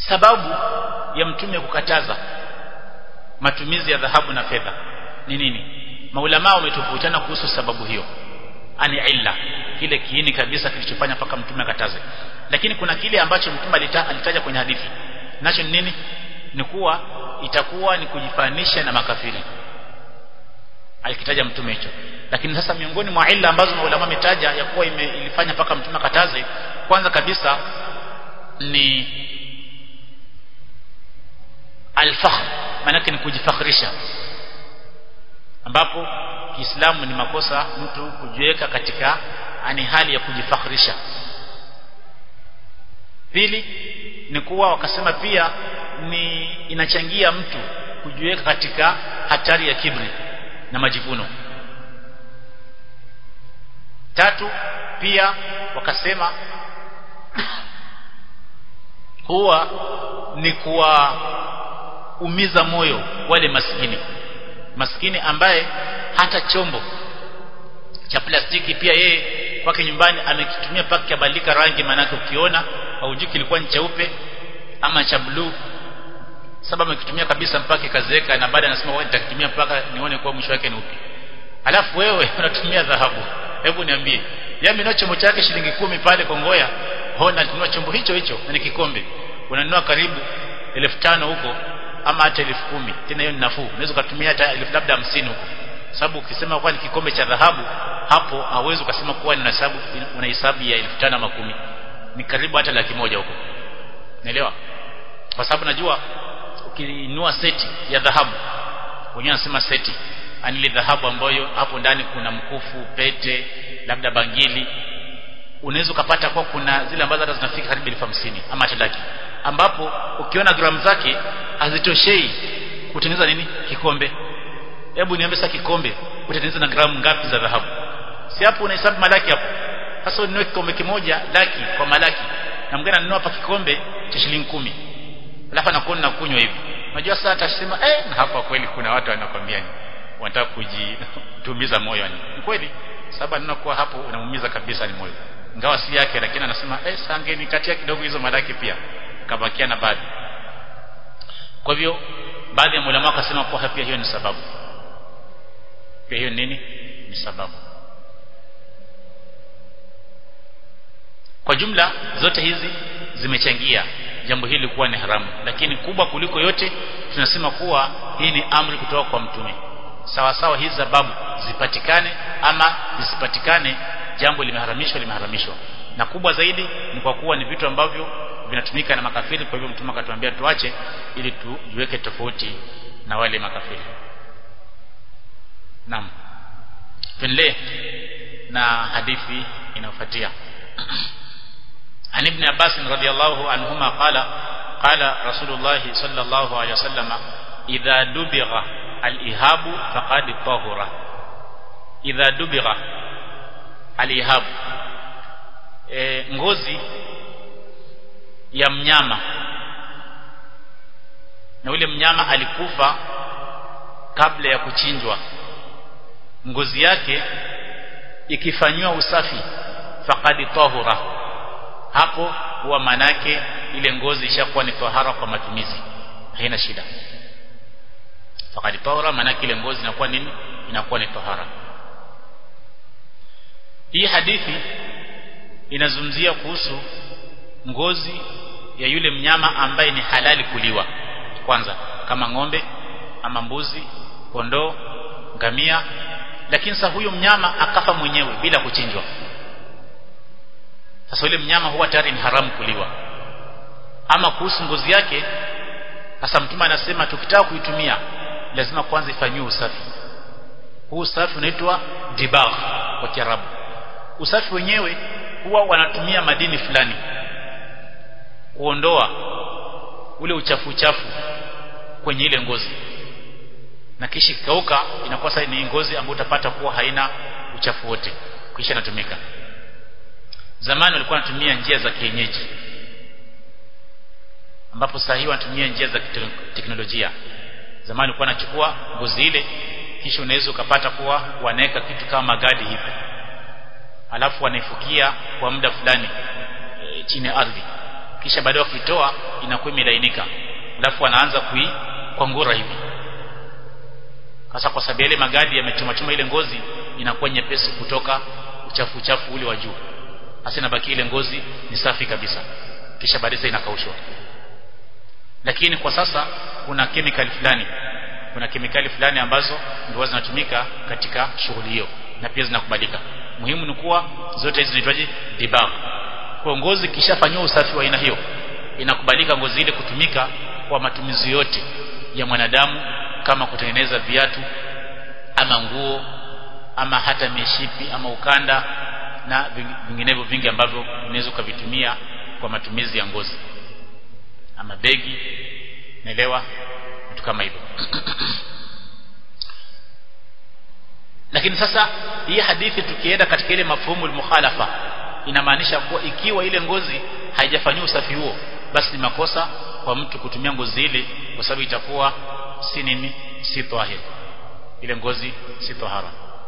sababu ya mtume kukataza matumizi ya dhahabu na fedha ni nini maulama wametofautiana kuhusu sababu hiyo ani illa kile kiini kabisa kilichofanya mpaka mtume akataze lakini kuna kile ambacho mtume alita, alitaja kwenye hadithi nacho ni nini ni kuwa itakuwa ni kujifanisha na makafiri alikitaja mtume hicho lakini sasa miongoni mwa illa ambazo maulama wametaja ya kuwa ime, ilifanya mpaka mtume akataze kwanza kabisa ni alfakhr maanake ni kujifakhirisha ambapo Kiislamu ni makosa mtu kujiweka katika ani hali ya kujifakhirisha pili ni kuwa wakasema pia ni inachangia mtu kujiweka katika hatari ya kibri na majivuno tatu pia wakasema huwa ni kuwaumiza moyo wale maskini maskini ambaye hata chombo cha plastiki pia yeye kwake nyumbani amekitumia paka kabadilika rangi manake ukiona haujui kilikuwa ni cheupe ama cha bluu sababu amekitumia kabisa mpaka kazeeka na baada anasema wewe nitakitumia mpaka nione kwa mwisho wake ni upi alafu wewe unatumia dhahabu hebu niambie yami na chombo chake shilingi kumi pale Kongoya hona tunua chombo hicho hicho na ni kikombe unanunua karibu elfu tano huko ama hata elfu kumi tena hiyo ni nafuu unaweza kutumia hata elfu labda hamsini huko sababu ukisema kwa ni kikombe cha dhahabu hapo hauwezi ukasema kuwa ni hesabu una hesabu ya elfu tano ama kumi ni karibu hata laki moja huko naelewa kwa sababu najua ukinunua seti ya dhahabu wenyewe wanasema seti ani ile dhahabu ambayo hapo ndani kuna mkufu pete labda bangili unaweza ukapata kwa kuna zile ambazo hata zinafika karibu elfu hamsini ama hata laki ambapo ukiona gramu zake hazitoshei kutengeneza nini kikombe hebu niambie sasa kikombe utengeneza na gramu ngapi za dhahabu si hapo unahesabu malaki hapo sasa ununue kikombe kimoja laki kwa malaki na mwingine ananunua hapa kikombe cha shilingi kumi alafu anakuwa na kunywa hivi unajua sasa atasema eh na hapa kweli kuna watu wanakwambia ni wanataka kujitumiza moyo ni kweli sababu anaona kuwa hapo unamuumiza kabisa ni moyo ingawa si yake lakini anasema eh sange nikatia kidogo hizo malaki pia kabakia na baadhi kwa hivyo baadhi ya ulama wakasema kuwa pia hiyo ni sababu pia hiyo nini ni sababu kwa jumla zote hizi zimechangia jambo hili kuwa ni haramu lakini kubwa kuliko yote tunasema kuwa hii ni amri kutoka kwa mtume sawa sawa hizi sababu zipatikane ama zisipatikane jambo limeharamishwa limeharamishwa na kubwa zaidi ni kwa kuwa ni vitu ambavyo vinatumika na makafiri kwa hivyo mtume akatuambia tuache ili tujiweke tofauti na wale makafiri naam tuendelee na hadithi inayofuatia عن ابن عباس رضي الله عنهما قال قال رسول الله صلى الله عليه وسلم إذا دبغ الإهاب فقد طهر إذا دبغ الإهاب e, ngozi ya mnyama na ule mnyama alikufa kabla ya kuchinjwa ngozi yake ikifanywa usafi faqad tahura hapo huwa manake ile ngozi ishakuwa ni tahara kwa matumizi haina shida faqad tahura manake ile ngozi inakuwa nini inakuwa ni tahara hii hadithi inazungumzia kuhusu ngozi ya yule mnyama ambaye ni halali kuliwa kwanza kama ng'ombe ama mbuzi kondoo ngamia lakini sasa huyo mnyama akafa mwenyewe bila kuchinjwa sasa yule mnyama huwa tayari ni haramu kuliwa ama kuhusu ngozi yake sasa mtume anasema tukitaka kuitumia lazima kwanza ifanyiwe usafi huu usafi unaitwa dibagh kwa Kiarabu usafi wenyewe huwa wanatumia madini fulani kuondoa ule uchafu uchafu kwenye ile ngozi na kisha ikauka inakuwa sasa ni ngozi ambayo utapata kuwa haina uchafu wote kisha inatumika zamani walikuwa wanatumia njia za kienyeji ambapo sasa hivi wanatumia njia za teknolojia zamani walikuwa wanachukua ngozi ile kisha unaweza ukapata kuwa wanaweka kitu kama magadi hivi alafu wanaifukia kwa muda fulani e, chini ya ardhi kisha baadaye wakitoa inakuwa imelainika alafu wanaanza kuikwangura hivi hasa kwa sababu yale magadi yamechoma choma ile ngozi inakuwa nyepesi kutoka uchafu uchafu ule wa juu hasa inabaki ile ngozi ni safi kabisa kisha baadaye inakaushwa lakini kwa sasa kuna kemikali fulani kuna kemikali fulani ambazo ndio zinatumika katika shughuli hiyo na pia zinakubalika muhimu ni kuwa zote hizi zinaitwaje dibagh kwa ngozi kishafanywa usafi wa aina hiyo inakubalika ngozi ile kutumika kwa matumizi yote ya mwanadamu kama kutengeneza viatu ama nguo ama hata mishipi ama ukanda na vinginevyo vingi ambavyo unaweza ukavitumia kwa matumizi ya ngozi ama begi naelewa vitu kama hivyo lakini sasa hii hadithi tukienda katika ile mafhumu mukhalafa inamaanisha kuwa ikiwa ile ngozi haijafanywa usafi huo basi ni makosa kwa mtu kutumia ngozi ile kwa sababu itakuwa si nini si tahir ile ngozi si tahara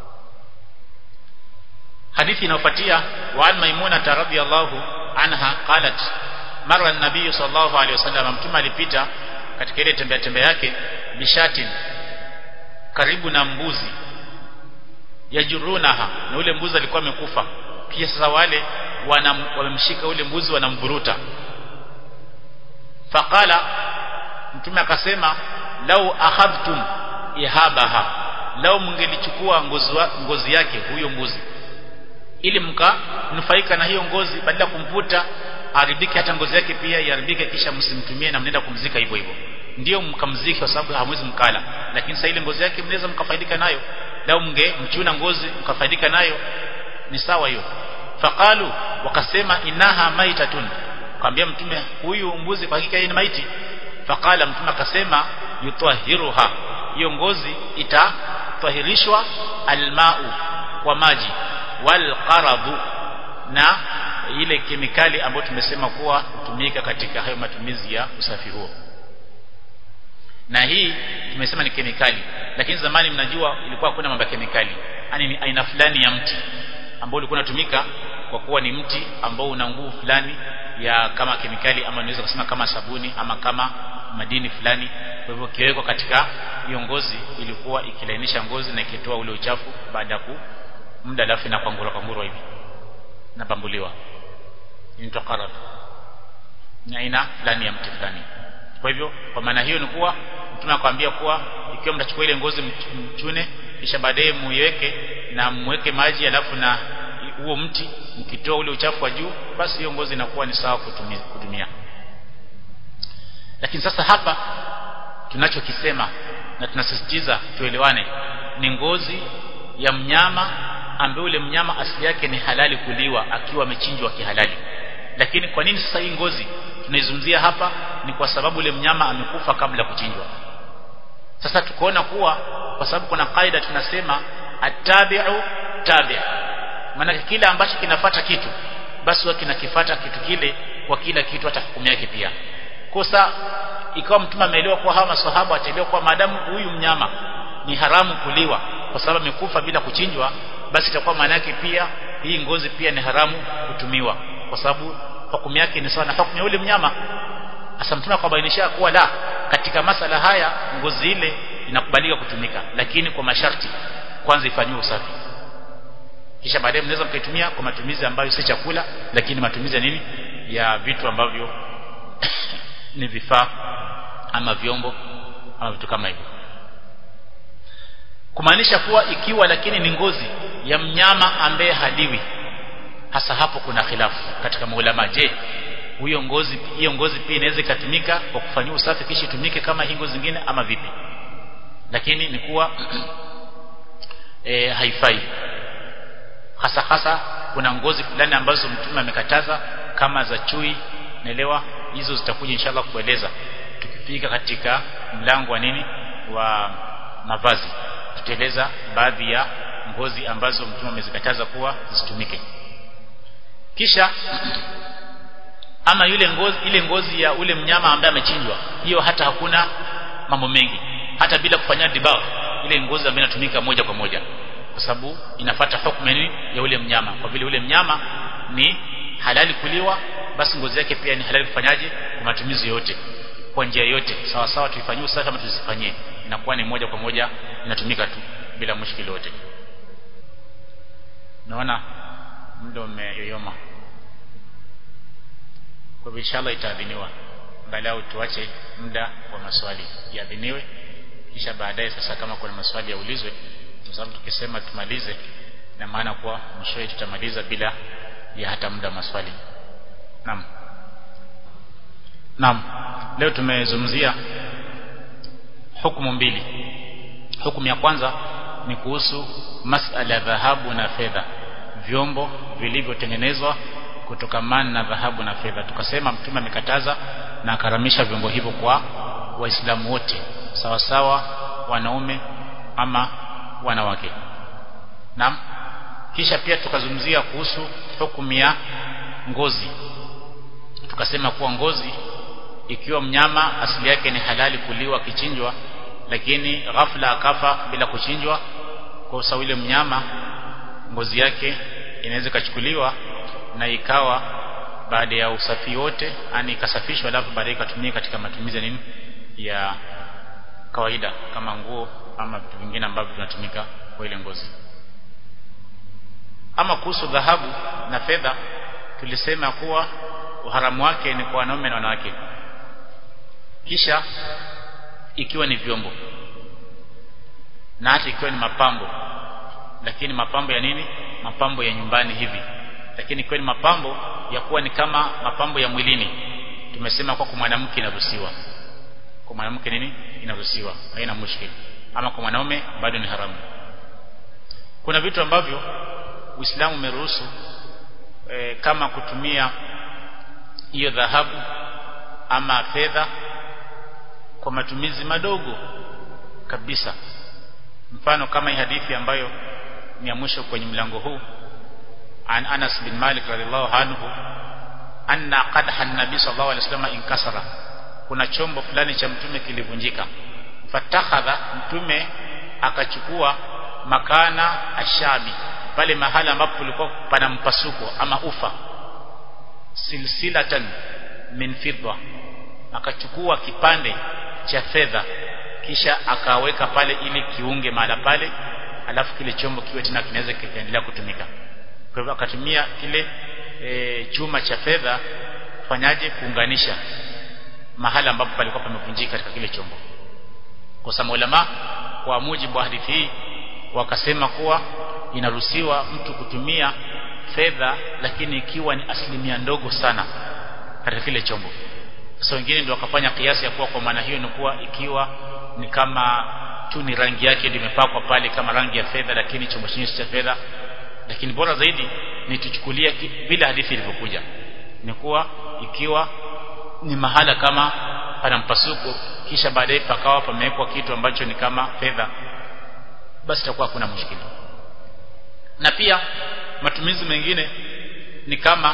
hadithi inayofuatia wa an maimuna radhiyallahu anha qalat mara nabii sallallahu alaihi wasallam mtume alipita katika ile tembea tembea yake bishatin karibu na mbuzi yajurunaha na ule mbuzi alikuwa amekufa pia sasa wale wamemshika ule mbuzi wanamvuruta faqala mtume akasema lau akhadhtum ihabaha lau mngelichukua ngozi, ngozi yake huyo mbuzi ili mkanufaika na hiyo ngozi badala ya kumvuta haribike hata ngozi yake pia iharibike kisha msimtumie na mnenda kumzika hivyo hivyo ndio mkamziki kwa sababu hamwezi mkala lakini sasa ile ngozi yake mnaweza mkafaidika nayo lau mnge mchuna ngozi mkafaidika nayo ni sawa hiyo faqalu wakasema inaha maitatun akamwambia mtume huyu mbuzi kwa hakika yeye ni maiti faqala mtume akasema yutahiruha hiyo ngozi itatahirishwa almau kwa maji wal qaradu na ile kemikali ambayo tumesema kuwa hutumika katika hayo matumizi ya usafi huo na hii tumesema ni kemikali lakini zamani mnajua ilikuwa hakuna mambo ya kemikali yani ni aina fulani ya mti ambao ulikuwa unatumika kwa kuwa ni mti ambao una nguvu fulani ya kama kemikali ama unaweza kusema kama sabuni ama kama madini fulani kwa hivyo kiwekwa katika hiyo ngozi ilikuwa ikilainisha ngozi na ikitoa ule uchafu baada ya muda alafu na kwangura kwangura hivi na bambuliwa inaitwa qarad ni aina fulani ya mti fulani kwa hivyo kwa maana hiyo ni kuwa mtume akwambia kuwa ikiwa mtachukua ile ngozi mchune kisha baadaye muiweke na muweke maji alafu na huo mti mkitoa ule uchafu wa juu basi hiyo ngozi inakuwa ni sawa kutumia, kutumia. lakini sasa hapa tunachokisema na tunasisitiza tuelewane ni ngozi ya mnyama ambaye ule mnyama asili yake ni halali kuliwa akiwa amechinjwa kihalali lakini kwa nini sasa hii ngozi tunaizungumzia hapa ni kwa sababu ule mnyama amekufa kabla ya kuchinjwa sasa tukaona kuwa kwa sababu kuna kaida tunasema atabi'u tabi' maana kile ambacho kinafata kitu basi huwa kinakifata kitu kile kwa kila kitu hata hukumu yake pia kosa ikawa mtume ameelewa kuwa hawa maswahaba wataelewa kuwa maadamu huyu mnyama ni haramu kuliwa kwa sababu amekufa bila kuchinjwa basi itakuwa maana yake pia hii ngozi pia ni haramu kutumiwa kwa sababu hukumu yake ni sawa na hukumu ya yule mnyama Asa mtume akabainisha kuwa la katika masala haya ngozi ile inakubalika kutumika lakini kwa masharti kwanza ifanywe usafi kisha baadaye mnaweza mkaitumia kwa matumizi ambayo si chakula lakini matumizi ya nini ya vitu ambavyo ni vifaa ama vyombo ama vitu kama hivyo kumaanisha kuwa ikiwa lakini ni ngozi ya mnyama ambaye haliwi hasa hapo kuna khilafu katika maulama je huyo ngozi hiyo ngozi pia inaweza ikatumika kwa kufanyia usafi kisha itumike kama hii ngozi zingine ama vipi lakini ni kuwa e, haifai hasa hasa kuna ngozi fulani ambazo mtume amekataza kama za chui naelewa hizo zitakuja inshallah kueleza tukifika katika mlango wa nini wa mavazi tutaeleza baadhi ya ngozi ambazo mtume amezikataza kuwa zisitumike kisha ama yule ngozi ile ngozi ya ule mnyama ambaye amechinjwa hiyo hata hakuna mambo mengi hata bila kufanya dibagh ile ngozi ambayo inatumika moja kwa moja kwa sababu inafata hukumu ya ule mnyama kwa vile ule mnyama ni halali kuliwa basi ngozi yake pia ni halali kufanyaje kwa matumizi yote kwa njia yote sawa sawa tuifanyie usafi ama tusifanyie inakuwa ni moja kwa moja inatumika tu bila mushkili wote naona muda umeyoyoma kwa hivyo inshallah itaadhiniwa angalau tuache muda wa maswali yaadhiniwe kisha baadaye sasa kama kuna maswali yaulizwe kwa sababu tukisema tumalize na maana kuwa mwishowe tutamaliza bila ya hata muda maswali naam naam leo tumezungumzia hukumu mbili hukumu ya kwanza ni kuhusu masala ya dhahabu na fedha vyombo vilivyotengenezwa kutokamana na dhahabu na fedha tukasema mtume amekataza na akaramisha vyombo hivyo kwa waislamu wote sawa sawa wanaume ama wanawake naam kisha pia tukazungumzia kuhusu hukumu ya ngozi tukasema kuwa ngozi ikiwa mnyama asili yake ni halali kuliwa kichinjwa lakini ghafla akafa bila kuchinjwa kwa sababu ile mnyama ngozi yake inaweza ikachukuliwa na ikawa baada ya usafi wote ani ikasafishwa alafu baadaye ikatumika katika matumizi ya nini ya kawaida kama nguo ama vitu vingine ambavyo vinatumika kwa ile ngozi ama kuhusu dhahabu na fedha tulisema kuwa uharamu wake ni kwa wanaume na wanawake kisha ikiwa ni vyombo na hata ikiwa ni mapambo lakini mapambo ya nini mapambo ya nyumbani hivi lakini ikiwa ni mapambo ya kuwa ni kama mapambo ya mwilini tumesema kwa kwa mwanamke inaruhusiwa kwa mwanamke nini inaruhusiwa haina mushkil ama kwa mwanaume bado ni haramu kuna vitu ambavyo Uislamu umeruhusu e, kama kutumia hiyo dhahabu ama fedha kwa matumizi madogo kabisa mfano kama hii hadithi ambayo ni ya mwisho kwenye mlango huu an Anas bin Malik radhiallahu anhu anna qadha an-nabi sallallahu alaihi wasallam inkasara kuna chombo fulani cha mtume kilivunjika fatakhadha mtume akachukua makana ashabi pale mahala ambapo kulikuwa pana mpasuko ama ufa silsilatan min fidda akachukua kipande cha fedha kisha akaweka pale ili kiunge mahala pale alafu kile chombo kiwe tena kinaweza kikaendelea kutumika kwa hivyo akatumia kile e, chuma cha fedha kufanyaje kuunganisha mahala ambapo palikuwa pamevunjika katika kile chombo kwa sababu ulama kwa mujibu wa hadithi hii wakasema kuwa inaruhusiwa mtu kutumia fedha lakini ikiwa ni asilimia ndogo sana katika kile chombo sasa wengine ndio wakafanya kiasi ya kuwa kwa maana hiyo ni kuwa ikiwa ni kama tu ni rangi yake ndio imepakwa pale kama rangi ya fedha lakini chombo chenyewe cha fedha lakini bora zaidi ni tuchukulia vile hadithi ilivyokuja ni kuwa ikiwa ni mahala kama pana mpasuko kisha baadaye pakawa pamewekwa kitu ambacho ni kama fedha basi itakuwa hakuna mushkili na pia matumizi mengine ni kama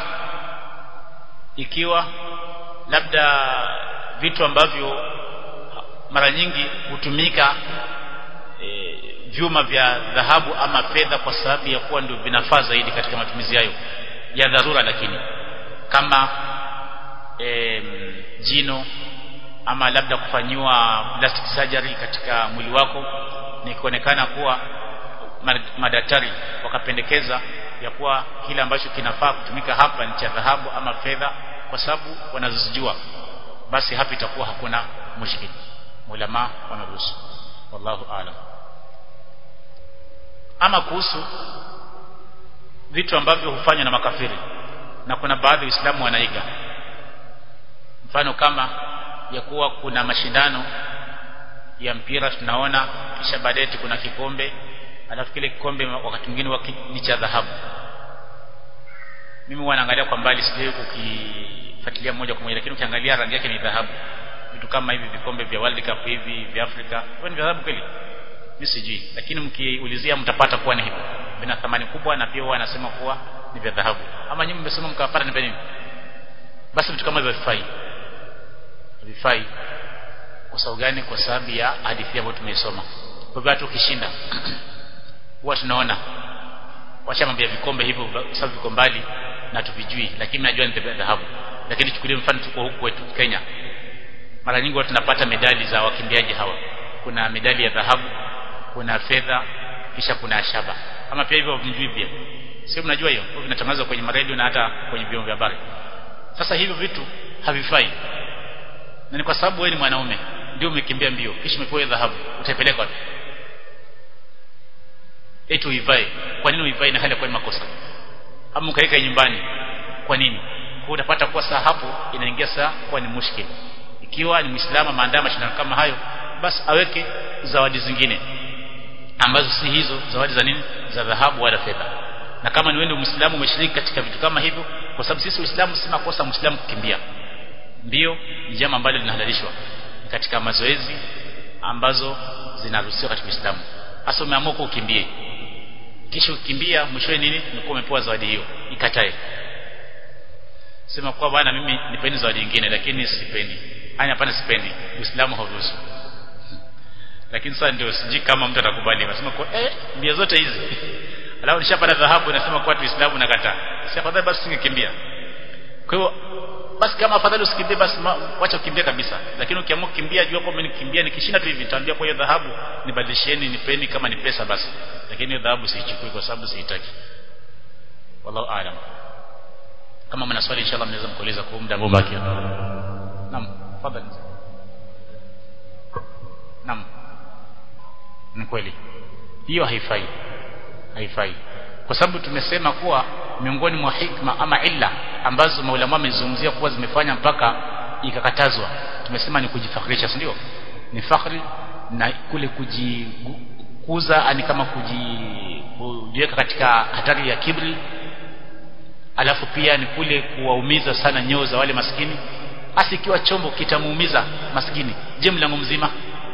ikiwa labda vitu ambavyo mara nyingi hutumika e, vyuma vya dhahabu ama fedha kwa sababu ya kuwa ndio vinafaa zaidi katika matumizi hayo ya dharura lakini kama e, jino ama labda kufanyiwa plastic surgery katika mwili wako ni kuonekana kuwa madaktari wakapendekeza ya kuwa kile ambacho kinafaa kutumika hapa ni cha dhahabu ama fedha kwa sababu wanazijua basi hapa itakuwa hakuna mushkil ulama wanaruhusu wallahu aalam ama kuhusu vitu ambavyo hufanywa na makafiri na kuna baadhi ya Uislamu wanaiga mfano kama ya kuwa kuna mashindano ya mpira tunaona kisha baadaye kuna kikombe alafu kile kikombe wakati mwingine ni cha dhahabu mimi wanaangalia kwa mbali sijui kukifuatilia moja kwa moja lakini ukiangalia rangi yake ni dhahabu vitu kama hivi vikombe vya World Cup hivi vya Afrika kwa ni dhahabu kweli mimi sijui lakini mkiulizia mtapata kuwa ni hivyo vina thamani kubwa na pia wanasema kuwa ni vya dhahabu ama nyinyi mmesema mkapata ni vya nini basi vitu kama hivyo vifai vifai kwa sababu gani kwa sababu ya hadithi ambayo tumeisoma kwa hivyo hata ukishinda huwa tunaona wacha mambo ya vikombe hivyo sababu viko mbali na tuvijui lakini najua ni dhahabu lakini chukulie mfano tuko huku kwetu Kenya mara nyingi watu tunapata medali za wakimbiaji hawa kuna medali ya dhahabu kuna fedha kisha kuna shaba ama pia hivyo mjui pia sio mnajua hiyo vinatangazwa kwenye maredio na hata kwenye vyombo vya habari sasa hivyo vitu havifai na ni kwa sababu wewe ni mwanaume ndio umekimbia mbio kisha umepewa dhahabu utaipeleka wapi eti uivae kwa nini uivae na hali kwa ni makosa ama ukaika nyumbani kwa nini kwa utapata kuwa saa hapo inaingia saa kuwa ni mushkil ikiwa ni muislamu maandaa mashindano kama hayo basi aweke zawadi zingine ambazo si hizo zawadi za nini za dhahabu wala fedha na kama ni wewe muislamu umeshiriki katika vitu kama hivyo kwa sababu sisi uislamu si makosa muislamu kukimbia mbio ni jambo ambalo linahalalishwa katika mazoezi ambazo zinaruhusiwa katika Uislamu hasa umeamua kukimbie kisha ukimbia mwishowe nini umekuwa umepewa zawadi hiyo ikatae sema kwa bwana mimi nipeni zawadi nyingine lakini sipendi hani hapana sipendi Uislamu hauruhusu lakini sasa ndio siji kama mtu atakubali anasema kwa eh mbio zote hizi alafu nishapata dhahabu nasema kwa Uislamu nakataa si afadhali basi singekimbia kwa hiyo basi kama afadhali usikimbie basi wacha ukimbie kabisa lakini ukiamua kukimbia jua kwamba nikimbia nikishinda tu hivi nitaambia kwa hiyo dhahabu nibadilisheni nipeni kama ni pesa basi lakini hiyo dhahabu siichukui kwa sababu siitaki wallahu aalam kama mna swali inshallah mnaweza mkuuliza kwa muda ambao baki naam fadhali naam ni kweli hiyo haifai haifai kwa sababu tumesema kuwa miongoni mwa hikma ama illa ambazo maulama wamezungumzia kuwa zimefanya mpaka ikakatazwa tumesema ni kujifakhirisha si ndio ni fakhri na kule kujikuza ani kama kujiweka katika hatari ya kibri alafu pia ni kule kuwaumiza sana nyoo za wale maskini hasa ikiwa chombo kitamuumiza maskini je mlango mzima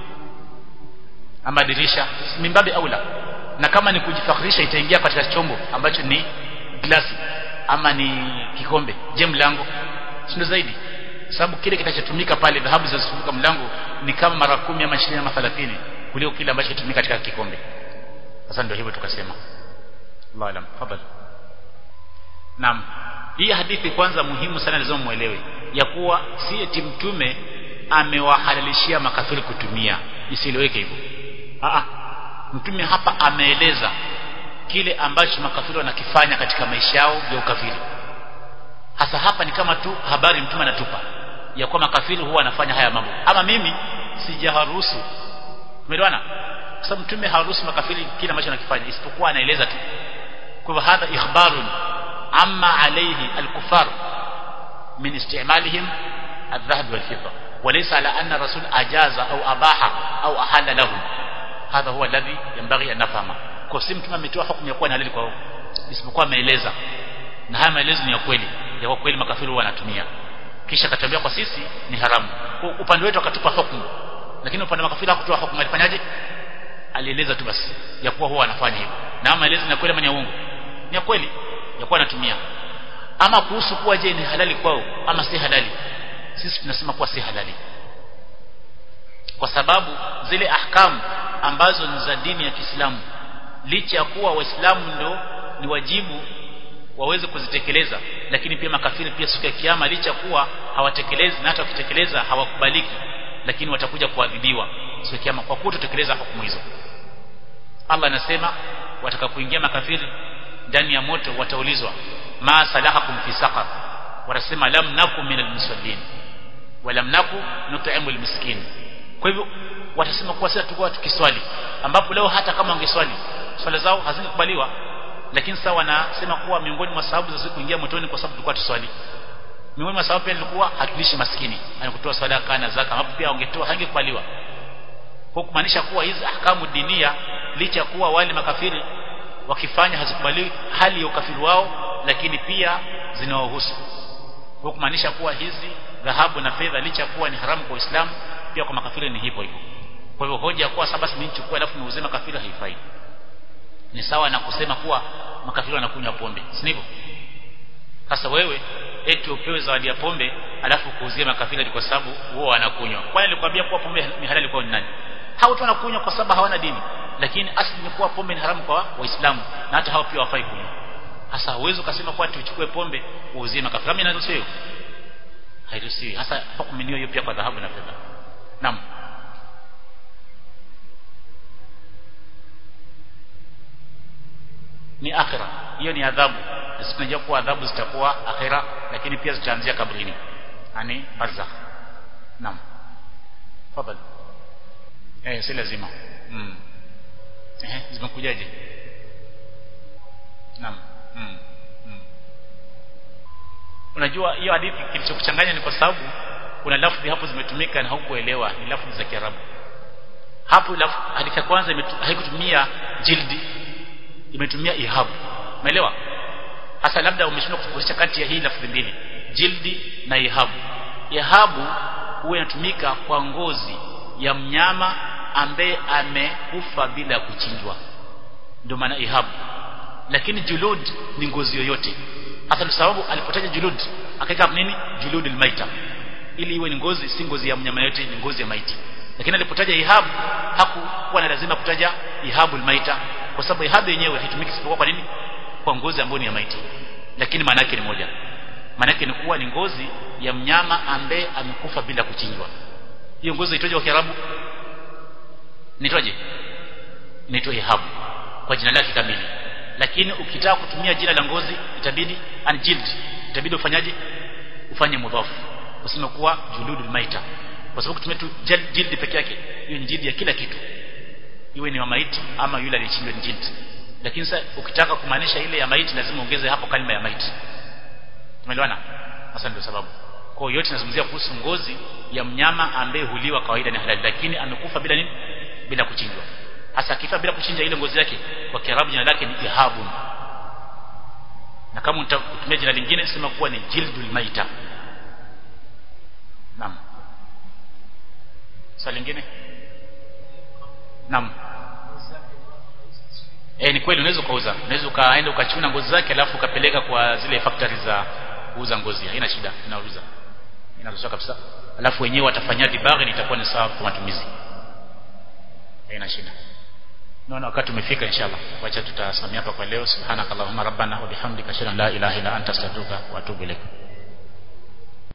ama dirisha mimbabi aula na kama ni kujifakhirisha itaingia katika chombo ambacho ni glasi ama ni kikombe je mlango sio zaidi sababu kile kitachotumika pale dhahabu zinazotumika mlango ni kama mara kumi ama 20 ama 30 kuliko kile ambacho kitumika katika kikombe sasa ndio hivyo tukasema Allah alam fadhali Naam hii hadithi kwanza muhimu sana lazima muelewe ya kuwa si eti mtume amewahalalishia makafiri kutumia isieleweke hivyo a mtume hapa ameeleza kile ambacho makafiri wanakifanya katika maisha yao ya ukafiri hasa hapa ni kama tu habari mtume anatupa ya kuwa makafiri huwa anafanya haya mambo ama mimi sijaharuhusu umeelewana sababu mtume haruhusu makafiri kile ambacho anakifanya isipokuwa anaeleza tu kwa hivyo hadha ikhbarun amma alayhi alkufar min istimalihim الذهب والفضة وليس على أن الرسول أجاز أو أباح أو أحل لهم هذا هو الذي ينبغي أن نفهمه kwa si mtume ametoa hukumu ya kuwa ni halali kwao isipokuwa ameeleza na haya maelezo ni ya kweli ya kwa kweli makafiri wanatumia kisha akatambia kwa sisi ni haramu kwa upande wetu akatupa hukumu lakini upande wa makafiri hakutoa hukumu alifanyaje alieleza tu basi ya kuwa huwa anafanya hivyo na maelezo ni ya kweli ama ni ya uongo ni ya kweli ya kuwa anatumia ama kuhusu kuwa je ni halali kwao ama si halali sisi tunasema kuwa si halali kwa sababu zile ahkamu ambazo ni za dini ya Kiislamu licha ya kuwa waislamu ndio ni wajibu waweze kuzitekeleza lakini pia makafiri pia siku ya kiyama licha kuwa hawatekelezi na hata wakitekeleza hawakubaliki lakini watakuja kuadhibiwa siku ya kiyama kwa kutotekeleza hukumu hizo Allah anasema watakapoingia makafiri ndani ya moto wataulizwa ma salahakum fi saqar watasema lam nakum minal musallin wa lam naku nut'imul miskin kwa hivyo watasema kuwa sasa tulikuwa tukiswali ambapo leo hata kama wangeswali swala zao hazingekubaliwa lakini sasa wanasema kuwa miongoni mwa sababu za kuingia motoni kwa sababu tulikuwa tuswali miongoni mwa sababu pia ilikuwa hatulishi maskini anakutoa sadaka na zaka ambapo pia wangetoa hangekubaliwa kwa kumaanisha kuwa hizi ahkamu dinia licha kuwa wale makafiri wakifanya hazikubaliwi hali ya ukafiri wao lakini pia zinawahusu kwa kumaanisha kuwa hizi dhahabu na fedha licha kuwa ni haramu kwa Uislamu pia kwa makafiri ni hivyo hivyo kwa hivyo hoja ya kuwa sasa basi mimi nichukue alafu niuze makafiri haifai ni sawa na kusema kuwa makafiri wanakunywa pombe si ndivyo sasa wewe eti upewe zawadi ya pombe alafu kuuzie makafiri kwa sababu wao wanakunywa kwani nilikwambia kuwa pombe ni halali kwa nani hao tu wanakunywa kwa sababu hawana dini lakini asili ni kuwa pombe ni haramu kwa waislamu na hata hao pia hawafai kunywa sasa huwezi ukasema kuwa tuchukue pombe uuzie makafiri mimi nazo sio hairuhusiwi hasa hukumu hiyo pia kwa dhahabu na fedha naam ni akhira hiyo ni adhabu sisi tunajua kuwa adhabu zitakuwa akhira lakini pia zitaanzia kabrini yani barzakh naam fadhali eh si lazima mm. eh zimekujaje naam mm. mm. unajua hiyo hadithi kilichokuchanganya ni kwa sababu kuna lafzi hapo zimetumika na hukuelewa ni lafzi za Kiarabu hapo hadithi ya kwanza haikutumia jildi imetumia ihabu umeelewa hasa labda umeshindwa kutofautisha kati ya hii lafzi mbili jildi na ihabu ihabu huwa inatumika kwa ngozi ya mnyama ambaye amekufa bila kuchinjwa ndio maana ihabu lakini julud ni ngozi yoyote hasa sababu alipotaja julud akaweka nini juludul maita ili iwe ni ngozi si ngozi ya mnyama yote ni ngozi ya maiti lakini alipotaja ihabu hakuwa na lazima kutaja ihabul maita kwa sababu ihabu yenyewe haitumiki isipokuwa kwa nini kwa ngozi ambayo ni ya maiti lakini maana yake ni moja maana yake ni kuwa ni ngozi ya mnyama ambaye amekufa bila kuchinjwa hiyo ngozi inaitwaje kwa Kiarabu inaitwaje inaitwa ihabu kwa jina lake kamili lakini ukitaka kutumia jina la ngozi itabidi anjild itabidi ufanyaje ufanye mudhafu useme kuwa juludul maita kwa sababu kutumia tu jildi peke yake hiyo ni jildi ya kila kitu iwe ni wa maiti ama yule aliyechinjwa ni jildi lakini sasa ukitaka kumaanisha ile ya maiti lazima ongeze hapo kalima ya maiti tumeelewana hasa ndio sababu kwa hiyo yote nazungumzia kuhusu ngozi ya mnyama ambaye huliwa kawaida ni halali lakini amekufa bila nini bila kuchinjwa hasa akifa bila kuchinja ile ngozi yake kwa kiarabu jina lake ni ihabun na kama utatumia jina lingine sema kuwa ni jildul maita naam swali lingine naam eh ni kweli unaweza ukauza unaweza ukaenda ukachuna ngozi zake alafu ukapeleka kwa zile factory za kuuza ngozi haina shida inauza inaruhusiwa kabisa alafu wenyewe watafanyia dibaghi itakuwa ni sawa kwa matumizi haina shida naona wakati umefika inshallah wacha tutasamia hapa kwa leo subhanakallahumma rabbana wa bihamdika ashhadu an la ilaha illa anta astaghfiruka wa atubu ilaik